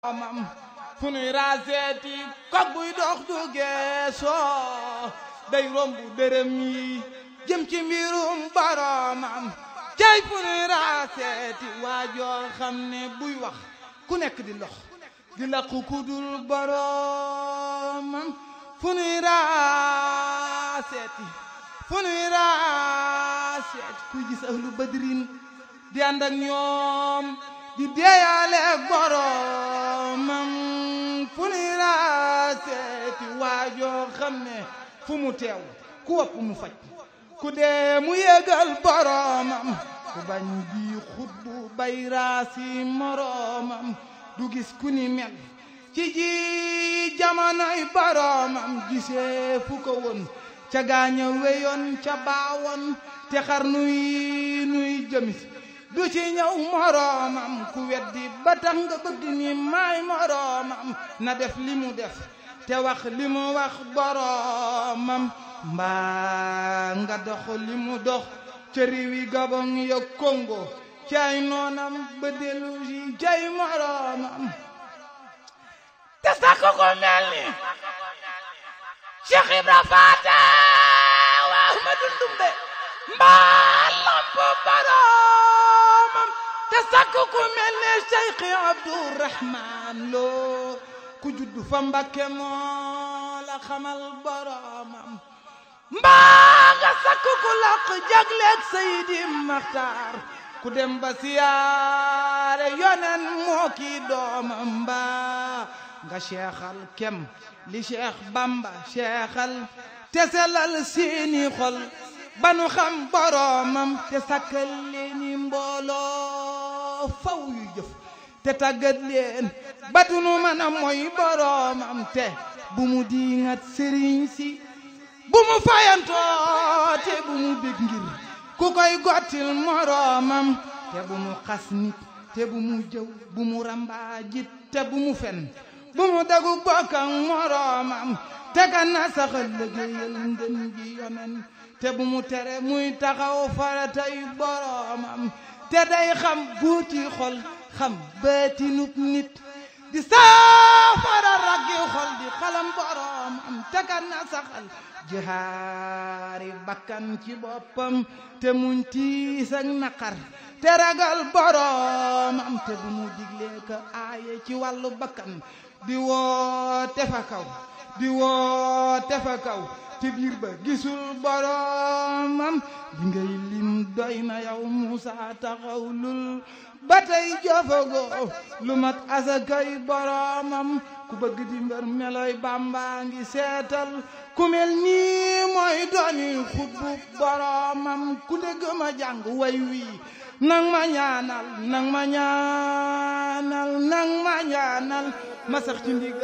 mam fu nuy raaseeti kog buy dox du geesoo day romb dërëm yi jëm ci mbirum boromam cay fu nuy raaseeti waajoo xam ne buy wax ku nekk di lox di laqu ku dul boromam fu nuy raaseeti fu nuy raaseeti kuy gis ahlu badrin di ànd ak ñoom di deeyaale boromam fu nuy raaseeti waajoo xam ne fu mu teew ku wopp mu faj ku dee mu yégal boromam ku bañ bi xut bu bay raasi moromam du gis ku ni mel ci ji jamonoy boromam gisee fu ko woon ca gaaña weyoon ca baawoon te xar nuy nuy jëmis du ci ñëw moroomam ku weddi ba tax nga bëgg ni maay moroomam na def li mu def te wax li mu wax boroomam mbaa nga dox li mu dox ca réewi Gabon ya Congo cay noonam ba dellu si cay moroomam te sax ko mel ni Cheikh Ibra Faata wa Ahmadu Ndumbe mbaa lamp boroomam te sakk ku mel ne Cheikh Abdourahman Lo ku juddu fa Mbakke moo la xamal boroomam mbaa nga sakk ku laq jagleeg Seydi Maxtaar ku dem ba siyaare yonen moo kii doomam mbaa nga seexal kem li Cheikh Bamba seexal te selal seeni xol banu xam boroomam te sakkal leeni mbooloo faw yu jëf te tàggat leen batunu mën a mooy boroomam te bu mu diingat sëriñ si bu mu fayantoo te bu mu bég ngir ku koy gottil moroomam te bu mu xas nit te bu mu jëw bu mu rambaajit te bu mu fen bu mu dagu bokk ak moroomam te kan na saxal liggéeyal ngën ji yonen te bu mu tere muy taxaw faratay boroomam te day xam buuti xol xam baatinub nit di saafara raggi xol di xalam boroomam te kan na saxal jihaari bakkan ci boppam te muñ tiis ak naqar te ragal boroomam te bu mu diglee ka aaye ci wàllu bakkan di woote fa kaw di woote fa kaw te biir ba gisul boromam li ngay lim doy na yow Muusa taxawlul ba tey jofagoo lu mat asakay boromam ku bëgg di mbër meloy Bàmba ngi seetal ku mel nii mooy dooni xutbu boromam ku dégg ma jàng way wii nang ma ñaanal nang ma ñaanal nang ma ñaanal ma sax ci ndig